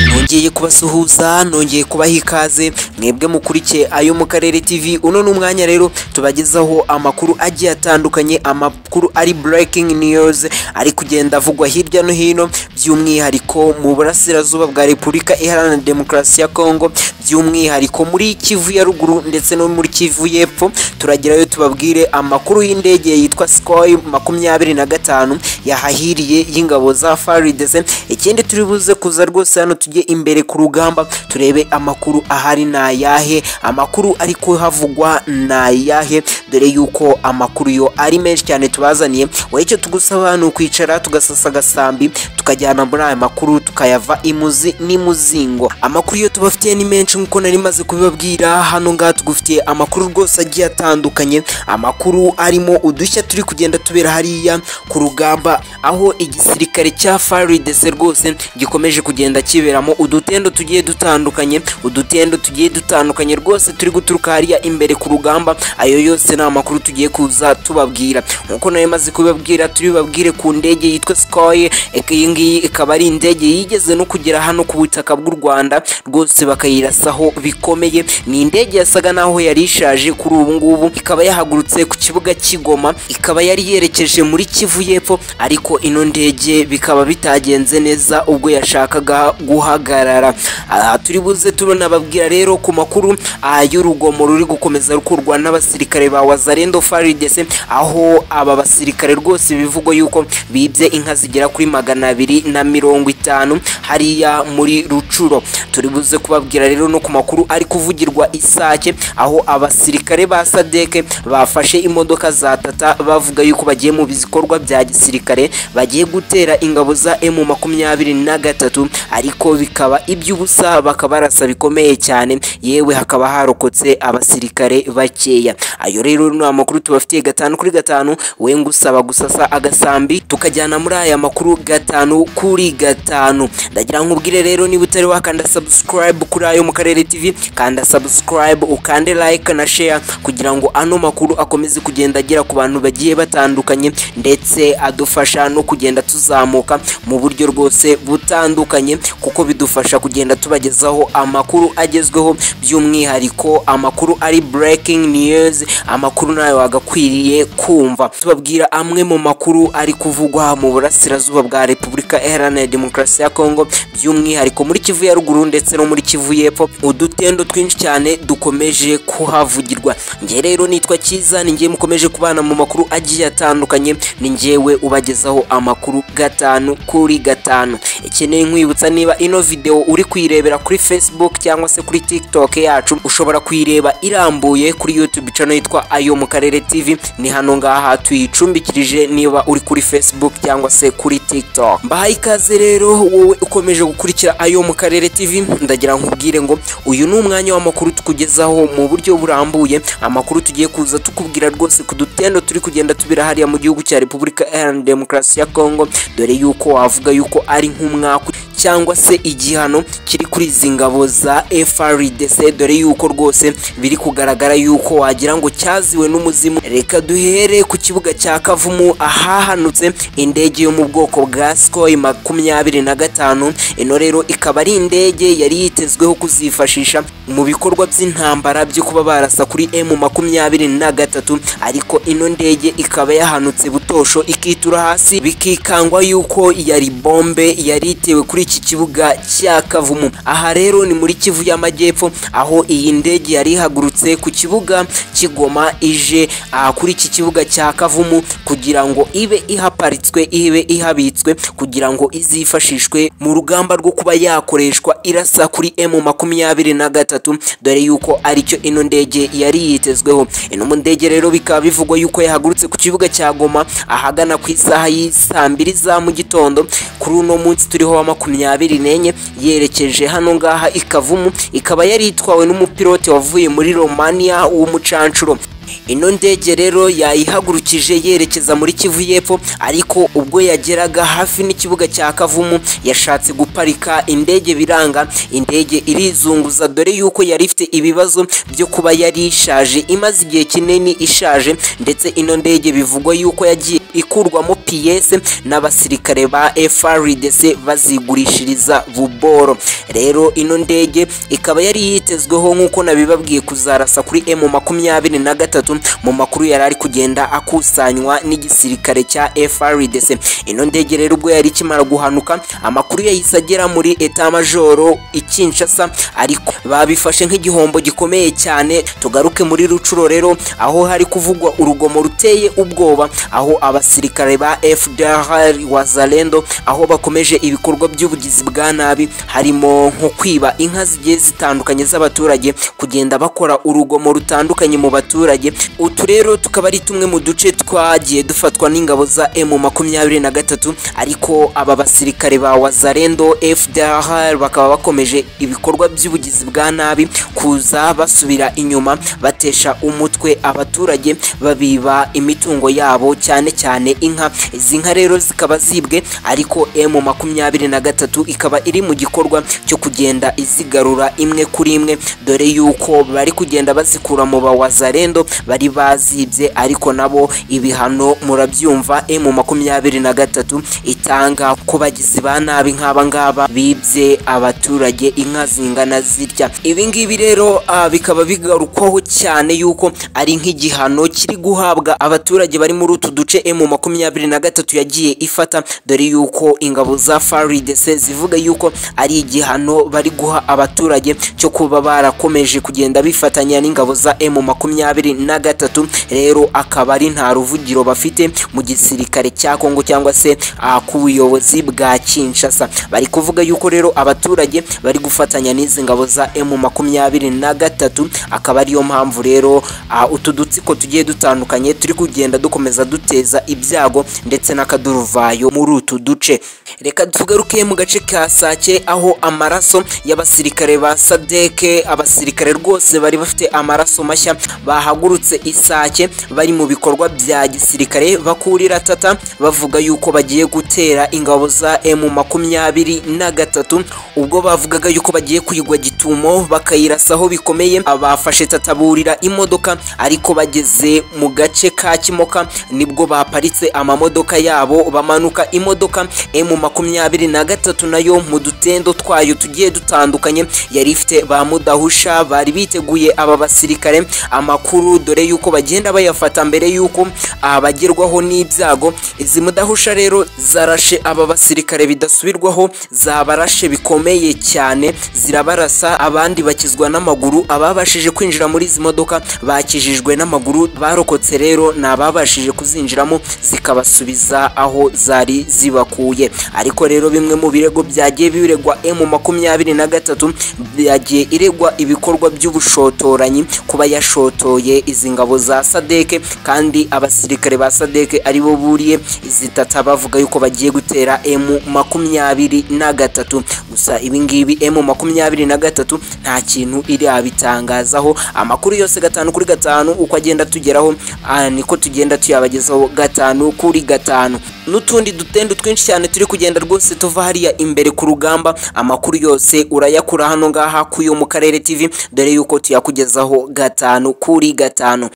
nongeye kubasuhuza nongeye kubaha ikaze mwebwe mukurikiye ayo mu karere tv uno ni umwanya rero tubagezaho amakuru agiye atandukanye amakuru ari breaking news ari kugenda avugwa hirya no hino by'umwihariko mu burasirazuba bwa repubulika iharanira demokarasi ya kongo by'umwihariko muri kivu ya ruguru ndetse no muri kivu y'epfo turagerayo tubabwire amakuru y'indege yitwa sikoyi makumyabiri na gatanu yahahiriye y'ingabo za faridese ikindi turi buze kuza rwose hano tujye imbere ku rugamba turebe amakuru ahari ni ayahe amakuru ari kuhavugwa ni ayahe dore yuko amakuru yo ari menshi cyane tubazaniye wowe icyo tugusaba hano kwicara tugasasa agasambi tukajyana muri aya makuru tukayava imuzi n'imuzingo amakuru yo tubafitiye ni menshi nk'uko nari maze kubibabwira hano ngaha tugufitiye amakuru rwose agiye atandukanye amakuru arimo udushya turi kugenda tubera hariya ku rugamba aho igisirikare cya faridese rwose gikomeje kugenda kiberamo udutendo tugiye dutandukanye udutendo tugiye dutandukanye rwose turi guturuka hariya imbere ku rugamba ayo yose ni amakuru tugiye kuza tubabwira nk'uko nari maze kubibabwira turibabwire ku ndege yitwa sikoye iyi ngiyi ikaba ari indege yigeze no kugera hano ku butaka bw'u rwanda rwose bakayirasaho bikomeye ni indege yasaga naho yari ishaje kuri ubu ngubu ikaba yahagurutse ku kibuga cy'igoma ikaba yari yerekeje muri kivu y'epfo ariko ino ndege bikaba bitagenze neza ubwo yashakaga guhagarara aha turi buze turanababwira rero ku makuru y'urugomo ruri gukomeza rukurwa n'abasirikare ba wazarendo faridese aho aba basirikare rwose bivugwa yuko bibye inka zigera kuri magana abiri na mirongo itanu hariya muri rucuro turi buze kubabwira rero no ku makuru ari kuvugirwa isake aho abasirikare ba sadeke bafashe imodoka za tata bavuga yuko bagiye mu bikorwa bya gisirikare bagiye gutera ingabo za emu makumyabiri na gatatu ariko bikaba iby'ubusa bakaba barasa bikomeye cyane yewe hakaba harokotse abasirikare bakeya ayo rero ni amakuru tubafitiye gatanu kuri gatanu we ngusaba gusasa agasambi tukajyana muri aya makuru gatanu kuri gatanu ndagira nkubwire rero niba utari wakanda subscribe kuri ayo mu karere tv kanda subscribe ukande like na share kugira ngo ano makuru akomeze kugenda agera ku bantu bagiye batandukanye ndetse adufasha no kugenda tuzamuka mu buryo rwose butandukanye kuko bidufasha kugenda tubagezaho amakuru agezweho by'umwihariko amakuru ari breaking news amakuru nayo wagakwiriye kumva tubabwira amwe mu makuru ari kuvugwa mu burasirazuba bwa repubulika iharanira demokarasi ya kongo by'umwihariko muri kivu ya ruguru ndetse no muri kivu y'epfo udutendo twinshi cyane dukomeje kuhavugirwa nge rero nitwa cyiza ni ngewe mukomeje kubana mu makuru agiye atandukanye ni ngewe ubagezaho amakuru gatanu kuri gatanu ikeneye nkwibutsa niba ino videwo uri kuyirebera kuri facebook cyangwa se kuri tiktok yacu ushobora kuyireba irambuye kuri youtube channel yitwa ayo mu karere tv ni hano ngaha tuyicumbikirije niba uri kuri facebook cyangwa se kuri tiktok mbahaye ikaze rero wowe ukomeje gukurikira ayo mu karere tv ndagira nkubwire ngo uyu ni umwanya w'amakuru tukugezaho mu buryo burambuye amakuru tugiye kuza tukubwira rwose ku dutendo turi kugenda tubira hariya mu gihugu cya repubulika iharanira demokarasi ya kongo dore yuko wavuga yuko ari nk'umwaka cyangwa se igihano kiri kuri izi ngabo za FRDC dore yuko rwose biri kugaragara yuko wagira ngo cyaziwe n'umuzimu reka duhere ku kibuga cya Kavumu ahahanutse indege yo mu bwoko bwa Sukhoi makumyabiri na gatanu ino rero ikaba ari indege yari yitezweho kuzifashisha mu bikorwa by'intambara byo kuba barasa kuri M makumyabiri na gatatu ariko ino ndege ikaba yahanutse butosho ikitura hasi bikikangwa yuko yari bombe yari itewe kuri iki kibuga cya Kavumu aha rero ni muri Kivu y'Amajyepfo aho iyi ndege yari ihagurutse ku kibuga kigoma ije aha kuri iki kibuga cya Kavumu kugira ngo ibe ihaparitswe ibe ihabitswe kugira ngo izifashishwe mu rugamba rwo kuba yakoreshwa irasa kuri M makumyabiri na gatatu dore yuko aricyo ino ndege yari yitezweho ino ndege rero bikaba bivugwa yuko yahagurutse ku kibuga cya Goma ahagana ku isaha y'isaa mbiri za mu gitondo kuri uno munsi turiho wa makumyabiri n'enye yerekeje hano ngaha ikavumu ikaba yari itwawe n'umupilote wavuye muri romania w'umucanshuro ino ndege rero yayihagurukije yerekeza muri kivu y'epfo ariko ubwo yageraga hafi n'ikibuga cya kavumu yashatse guparika indege biranga indege irizunguza dore yuko yari ifite ibibazo byo kuba yari ishaje imaze igihe kinini ishaje ndetse ino ndege bivugwa yuko yagiye ikurwamo PS n'abasirikare ba FRDC bazigurishiriza Buboro rero ino ndege ikaba yari yitezweho nk'uko nabibabwiye kuzarasa kuri M makumyabiri na gatatu mu makuru yari ari kugenda akusanywa n'igisirikare cya FRDC ino ndege rero ubwo yari ikimara guhanuka amakuru yahise agera muri eta majoro ikinshasa ariko babifashe nk'igihombo gikomeye cyane tugaruke muri rucuro rero aho hari kuvugwa urugomo ruteye ubwoba aho abasirikare ba FDR Wazalendo aho bakomeje ibikorwa by'ubugizi bwa nabi harimo nko kwiba inka zigiye zitandukanye z'abaturage kugenda bakora urugomo rutandukanye mu baturage utu rero tukaba ari tumwe mu duce twagiye dufatwa n'ingabo za M makumyabiri na gatatu ariko aba basirikare ba Wazalendo FDR bakaba bakomeje ibikorwa by'ubugizi bwa nabi kuza basubira inyuma batesha umutwe abaturage babiba imitungo yabo cyane cyane inka izi nka rero zikaba zibwe ariko M makumyabiri na gatatu ikaba iri mu gikorwa cyo kugenda izigarura imwe kuri imwe dore yuko bari kugenda bazikura mu bawazarendo bari bazibye ariko nabo ibihano murabyumva M makumyabiri na gatatu itanga ku bagizi ba nabi nk'aba ngaba bibye abaturage inka zingana zitya ibi ngibi rero ah, bikaba bigarukwaho cyane yuko ari nk'igihano kiri guhabwa abaturage bari muri utu duce M makumyabiri na gatatu yagiye ifata dore yuko ingabo za FARDC zivuga yuko ari igihano bari guha abaturage cyo kuba barakomeje kugenda bifatanya n'ingabo za M makumyabiri na gatatu rero akaba ari nta ruvugiro bafite mu gisirikare cya Kongo cyangwa se ah, ku buyobozi bwa Kinshasa bari kuvuga yuko rero abaturage bari gufatanya n'izi ngabo za M makumyabiri na gatatu akaba ariyo mpamvu rero ah, utu dutsiko tugiye dutandukanye turi kugenda dukomeza duteza ibyago ndetse n'akaduruvayo muri utu duce reka tugaruke mu gace ka Sake aho amaraso y'abasirikare ba Sadeke abasirikare rwose bari bafite amaraso mashya bahagurutse Isake bari mu bikorwa bya gisirikare bakurira tata bavuga yuko bagiye gutera ingabo za M makumyabiri na gatatu ubwo bavugaga yuko bagiye kuyigwa gitumo bakayirasaho bikomeye abafashe tata burira imodoka ariko bageze mu gace ka Kimoka nibwo baparitse amamodoka yabo bamanuka imodoka M makumyabiri na gatatu nayo mu dutendo twayo tugiye dutandukanye yari ifite ba mudahusha bari biteguye aba basirikare amakuru dore yuko bagenda bayafata mbere yuko abagerwaho n'ibyago izi mudahusha rero zarashe aba basirikare bidasubirwaho zabarashe bikomeye cyane zirabarasa abandi bakizwa n'amaguru ababashije kwinjira muri izi modoka bakijijwe n'amaguru barokotse rero ni ababashije kuzinjiramo zikabasubiza aho zari zibakuye ariko rero bimwe mu birego byagiye biregwa M makumyabiri na gatatu byagiye iregwa ibikorwa by'ubushotoranyi kuba yashotoye izi ngabo za Sadeke kandi abasirikare ba Sadeke aribo buriye izi tata bavuga yuko bagiye gutera M makumyabiri na gatatu gusa ibi ngibi M makumyabiri na gatatu nta kintu irabitangazaho amakuru yose gatanu kuri gatanu uko agenda tugeraho ah, niko tugenda tuyabagezaho gatanu kuri gatanu n'utundi dutendo twinshi cyane turi kugenda rwose tuva hariya imbere ku rugamba amakuru yose urayakura hano ngaha kuyo mu karere TV dore yuko tuyakugezaho gatanu kuri gatanu